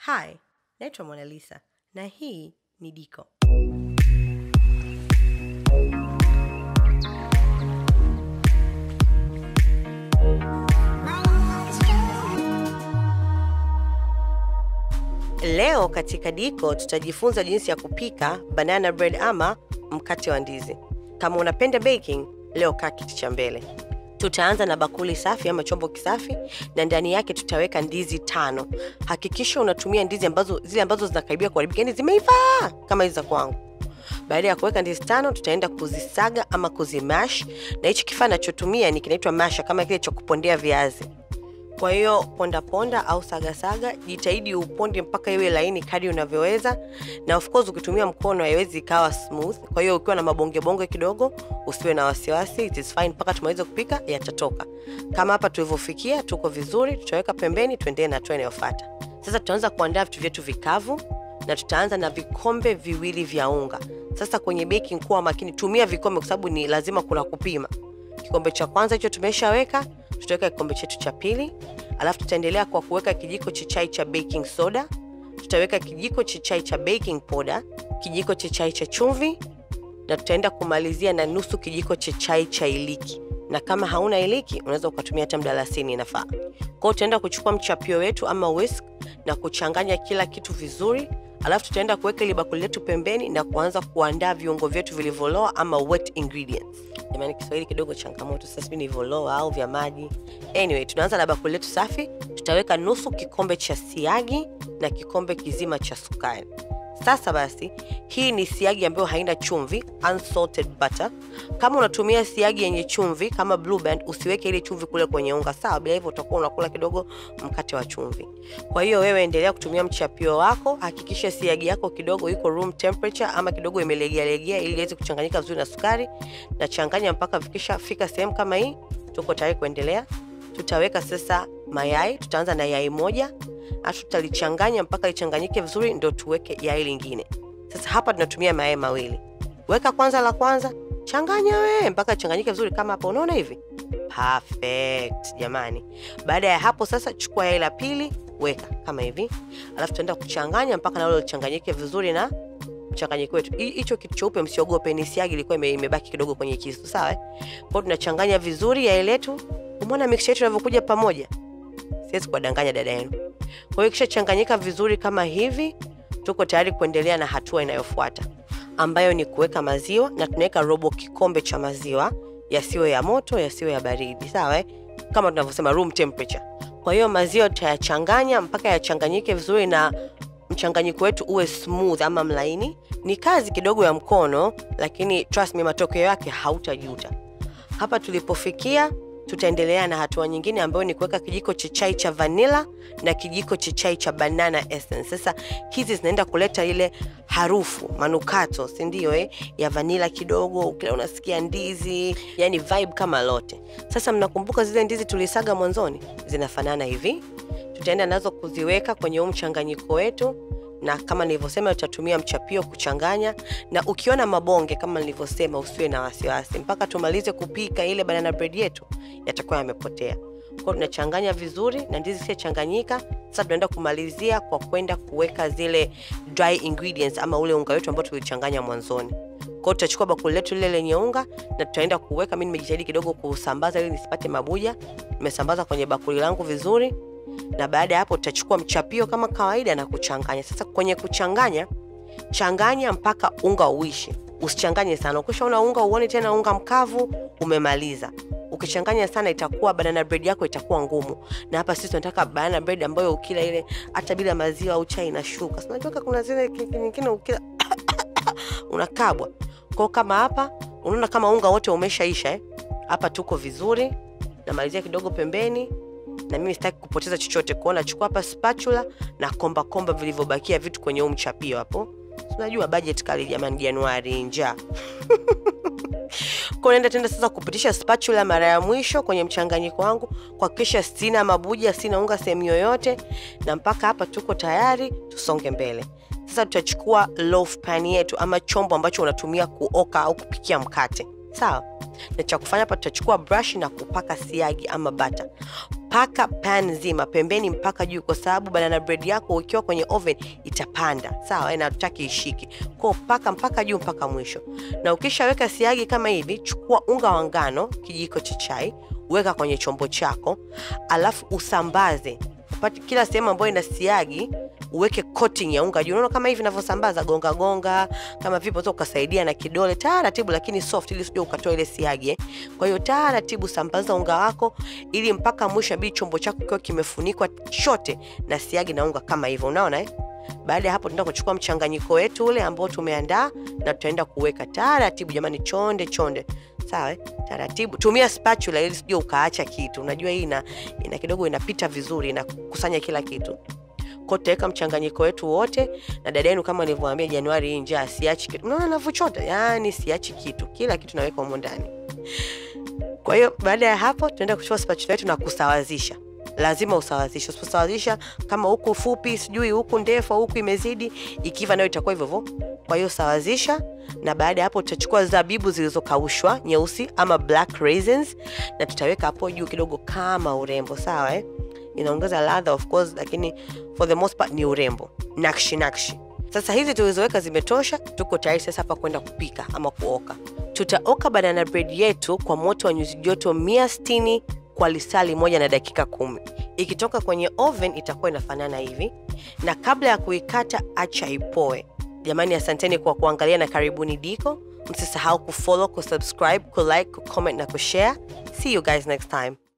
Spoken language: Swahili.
Hi, naitwa Mona Lisa na hii ni Diko. Leo katika Diko tutajifunza jinsi ya kupika banana bread ama mkate wa ndizi. Kama unapenda baking, leo kaa kiti cha mbele. Tutaanza na bakuli safi ama chombo kisafi, na ndani yake tutaweka ndizi tano. Hakikisha unatumia ndizi ambazo zile ambazo zinakaribia kuharibika, yani zimeiva kama hizi za kwangu. Baada ya kuweka ndizi tano, tutaenda kuzisaga ama kuzimash, na hichi kifaa nachotumia ni kinaitwa masha, kama kile cha kupondea viazi. Kwa hiyo ponda ponda au saga saga, jitahidi uponde mpaka iwe laini kadri unavyoweza, na of course ukitumia mkono haiwezi ikawa smooth. Kwa hiyo ukiwa na mabonge bonge kidogo, usiwe na wasiwasi, it is fine mpaka tumalize kupika, yatatoka. Kama hapa tulivyofikia, tuko vizuri, tutaweka pembeni, tuendelee na hatua inayofuata. Sasa tutaanza kuandaa vitu vyetu vikavu na tutaanza na vikombe viwili vya unga. Sasa kwenye baking, kuwa makini, tumia vikombe kwa sababu ni lazima kuna kupima. Kikombe cha kwanza hicho tumeshaweka, tutaweka kikombe chetu cha pili, alafu tutaendelea kwa kuweka kijiko cha chai cha baking soda, tutaweka kijiko cha chai cha baking powder, kijiko cha chai cha chumvi, na tutaenda kumalizia na nusu kijiko cha chai cha iliki. Na kama hauna iliki, unaweza ukatumia hata mdalasini, inafaa. Kwa hiyo tutaenda kuchukua mchapio wetu ama whisk na kuchanganya kila kitu vizuri, alafu tutaenda kuweka ile bakuli letu pembeni na kuanza kuandaa viungo vyetu vilivyoloa ama wet ingredients. Jamani, Kiswahili kidogo changamoto, sasa sijui nilivyoloa au vya maji. Anyway, tunaanza na bakuli letu safi. Tutaweka nusu kikombe cha siagi na kikombe kizima cha sukari. Sasa basi, hii ni siagi ambayo haina chumvi, unsalted butter. Kama unatumia siagi yenye chumvi kama Blue Band, usiweke ile chumvi kule kwenye unga, sawa? Bila hivyo utakuwa unakula kidogo mkate wa chumvi. Kwa hiyo wewe endelea kutumia mchapio wako, hakikisha siagi yako kidogo iko room temperature ama kidogo imelegea legea, ili iweze kuchanganyika vizuri na sukari, na changanya mpaka vikisha fika sehemu kama hii, tuko tayari kuendelea. Tutaweka sasa mayai, tutaanza na yai moja alafu tutalichanganya mpaka lichanganyike vizuri, ndo tuweke yai lingine. Sasa hapa tunatumia mayai mawili. Weka kwanza la kwanza, changanya we mpaka lichanganyike vizuri, kama hapo unaona hivi. Perfect jamani. Baada ya hapo sasa, chukua yai la pili, weka kama hivi, alafu tutaenda kuchanganya mpaka nalo lichanganyike vizuri na mchanganyiko wetu. Hicho kitu cheupe msiogope, ni siagi ilikuwa ime, imebaki kidogo kwenye kisu, sawa? Kwa hiyo tunachanganya vizuri yai letu. Umeona mixture yetu inavyokuja pamoja? Siwezi kuwadanganya dada yenu. Kwa hiyo kisha changanyika vizuri kama hivi, tuko tayari kuendelea na hatua inayofuata ambayo ni kuweka maziwa, na tunaweka robo kikombe cha maziwa, yasiwe ya moto, yasiwe ya baridi, sawa eh? Kama tunavyosema room temperature. Kwa hiyo maziwa tutayachanganya mpaka yachanganyike vizuri na mchanganyiko wetu uwe smooth ama mlaini. Ni kazi kidogo ya mkono, lakini trust me, matokeo yake hautajuta. Hapa tulipofikia tutaendelea na hatua nyingine ambayo ni kuweka kijiko cha chai cha vanilla na kijiko cha chai cha banana essence. Sasa hizi zinaenda kuleta ile harufu manukato, si ndio eh? ya vanilla kidogo, ukila unasikia ndizi, yani vibe kama lote. Sasa mnakumbuka zile ndizi tulisaga mwanzoni, zinafanana hivi. Tutaenda nazo kuziweka kwenye huu mchanganyiko wetu na kama nilivyosema tutatumia mchapio kuchanganya, na ukiona mabonge kama nilivyosema, usiwe na wasiwasi mpaka tumalize kupika ile banana bread yetu, yatakuwa yamepotea. Kwa hiyo tunachanganya vizuri na ndizi zishachanganyika. Sasa tunaenda kumalizia kwa kwenda kuweka zile dry ingredients ama ule unga wetu ambao tulichanganya mwanzoni. Kwa hiyo tutachukua bakuli letu lile lenye unga na tutaenda kuweka. Mimi nimejitahidi kidogo kusambaza ili nisipate mabuja, nimesambaza kwenye bakuli langu vizuri na baada ya hapo tutachukua mchapio kama kawaida na kuchanganya. Sasa kwenye kuchanganya, changanya mpaka unga uishi, usichanganye sana. Ukishaona unga uone tena unga mkavu, umemaliza. Ukichanganya sana, itakuwa banana bread yako itakuwa ngumu, na hapa sisi tunataka banana bread ambayo ukila ile hata bila maziwa au chai inashuka. Unajua kuna zile nyingine ukila unakabwa. Kwa kama hapa unaona kama unga wote umeshaisha eh? Hapa tuko vizuri, namalizia kidogo pembeni na mimi sitaki kupoteza chochote, kuona chukua hapa spatula na komba komba vilivyobakia vitu kwenye huu mchapio hapo. Unajua budget kali jamani, Januari njaa kwa naenda tena sasa kupitisha spatula mara ya mwisho kwenye mchanganyiko wangu kuhakikisha sina mabuja, sina unga sehemu yoyote, na mpaka hapa tuko tayari, tusonge mbele. Sasa tutachukua loaf pan yetu ama chombo ambacho unatumia kuoka au kupikia mkate, sawa? Na cha kufanya hapa, tutachukua brush na kupaka siagi ama bata paka pan nzima pembeni mpaka juu kwa sababu banana bread yako ukiwa kwenye oven itapanda sawa na tutaki ishike kwao paka mpaka juu mpaka mwisho na ukishaweka siagi kama hivi chukua unga wa ngano kijiko cha chai weka kwenye chombo chako alafu usambaze Upate kila sehemu ambayo ina siagi uweke coating ya unga juu unaona kama hivi navyosambaza gonga gonga kama vipo tu ukasaidia na kidole taratibu lakini soft ili usije ukatoa ile siagi eh. kwa hiyo taratibu sambaza unga wako ili mpaka mwisho inabidi chombo chako kikiwa kimefunikwa chote na siagi na unga kama hivyo unaona eh? baada ya hapo tunaenda kuchukua mchanganyiko wetu ule ambao tumeandaa na tutaenda kuweka taratibu jamani chonde chonde sawa eh? taratibu tumia spatula ili sije ukaacha kitu unajua hii ina, ina kidogo inapita vizuri inakusanya kila kitu kwa tutaweka mchanganyiko wetu wote na dada yenu kama nilivyowaambia januari hii njaa siachi kitu unaona navyochota yani siachi kitu kila kitu naweka humo ndani kwa hiyo baada ya hapo tunaenda kuchukua spatula yetu na kusawazisha lazima usawazishe usiposawazisha kama huku fupi sijui huku ndefu huku imezidi ikiva nayo itakuwa hivyo hivyo kwa hiyo sawazisha na baada ya hapo tutachukua zabibu zilizokaushwa nyeusi ama black raisins na tutaweka hapo juu kidogo kama urembo sawa eh? inaongeza ladha of course lakini for the most part ni urembo nakshi nakshi sasa hizi tulizoweka zimetosha tuko tayari sasa hapa kwenda kupika ama kuoka tutaoka banana bread yetu kwa moto wa nyuzi joto 160 kwa lisali moja na dakika kumi ikitoka kwenye oven itakuwa inafanana hivi na kabla ya kuikata acha ipoe jamani asanteni kwa kuangalia na karibuni diko msisahau kufollow kusubscribe kulike kucomment na kushare see you guys next time